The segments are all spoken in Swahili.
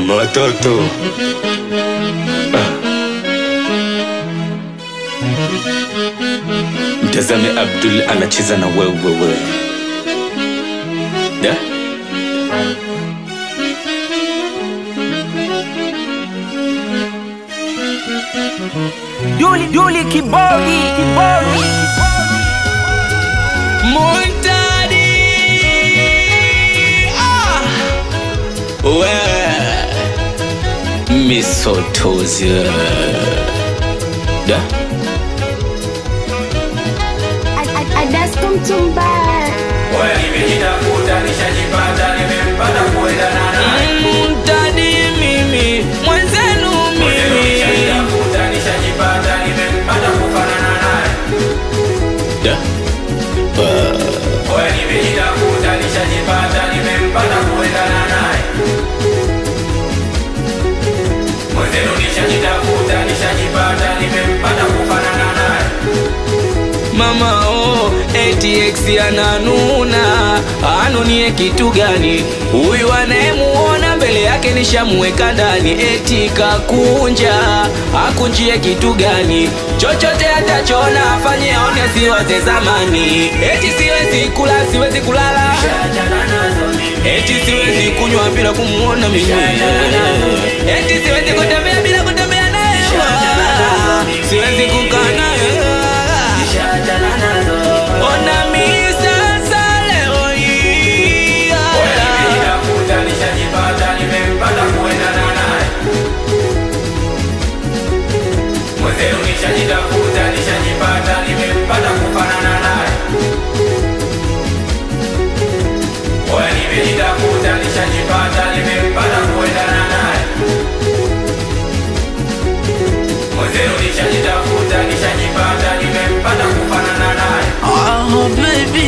mama watoto mtazame Abdul anacheza na wewe wewe da Duli Duli Kibodi Kibodi Muntadi ah. we misotozi da Adasko mtumba nimejitafuta nishajipata nimempata kuendana naye Muntadi mimi mwenzenu mimi nishajitafuta nishajipata nimempata kufanana naye da Oya nimejitafuta nishajipata nimempata kuendana naye mwenzenu nishajitafuta nishajipata nimempata kufanana naye mama oh, ATX ananuna anunie kitu gani huyu anayemuona mbele yake nishamuweka ndani eti kakunja akunjie kitu gani chochote atachona afanye aone siwaze zamani eti siwezi kula siwezi kulala eti siwezi kunywa bila kumuona mimi eti siwezi kutembea bila kutembea naye siwezi kukaa naye ona mi sasa leo hii Oya nimejitafuta nishajipata nimempata kuendana naye mwenzenu nishajitafuta nishajipata nimempata kufanana naye Oya nimejitafuta nishajipata nimempata kuendana naye mwenzenu nishajitafuta nishajipata nimempata kufanana naye Oh, baby.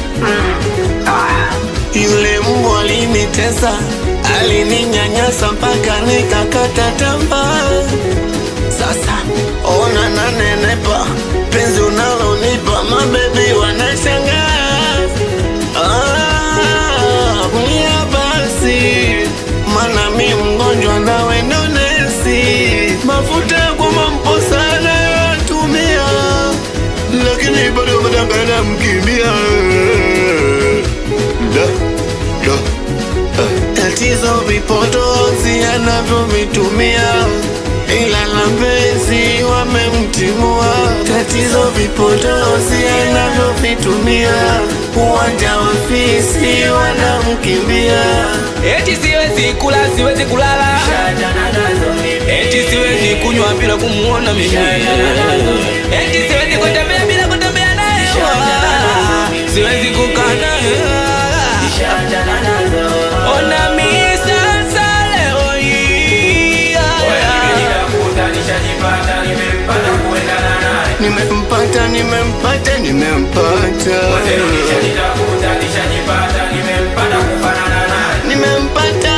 Yule mbwa alinitesa, alininyanyasa mpaka nikakata tamaa. Sasa ona nanenepa, penzi unalonipa mabebi wanashangaa. Ah, kulia basi, mana mi mgonjwa nawe ndo nesi. Mafuta ya kumampo sana yatumia lakini bado madangana mkimbia da da ah. tatizo vipotozi anavyovitumia ila la mpenzi wamemtimua tatizo vipotozi anavyovitumia uwanja wa fisi wanamkimbia eti siwezi kula siwezi kulala eti siwezi kunywa bila kumuona mimi eti siwezi kutembea bila kutembea naye siwezi kukaa naye ona mi sasa leo hii Oya nimejitafuta nishajipata nimempata kuendana naye nimempata nimempata nimempata Mwenzenu nishajitafuta nishajipata nimempata kufanana naye nimempata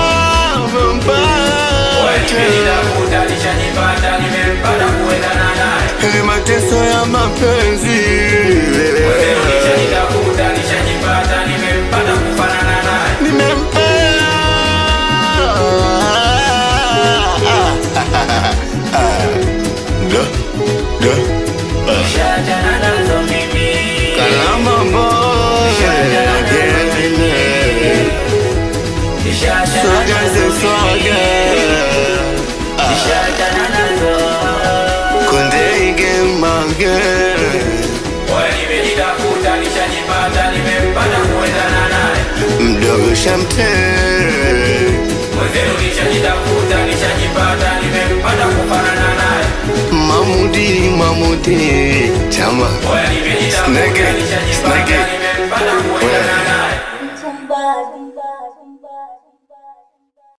Oya nimempata nimejitafuta nishajipata nimempata kuendana naye Hili mateso ya mapenzi Mwenzenu nishajitafuta nishajipata nimempata kufanana naye nimempata da da Nishajana nazo mimi kalama boy Nishajana Soga ze nazo soga Nishajana nazo Konde ige mange Oya nimejitafuta nishajipata nimempata kuendana naye Mdogo shamte Mwenzenu nishajitafuta nishajipata nimempata kufanana naye Mamudi mamudi Chama Oya nimejitafuta Snake, nishajipata snake. nimempata kuendana naye mtumba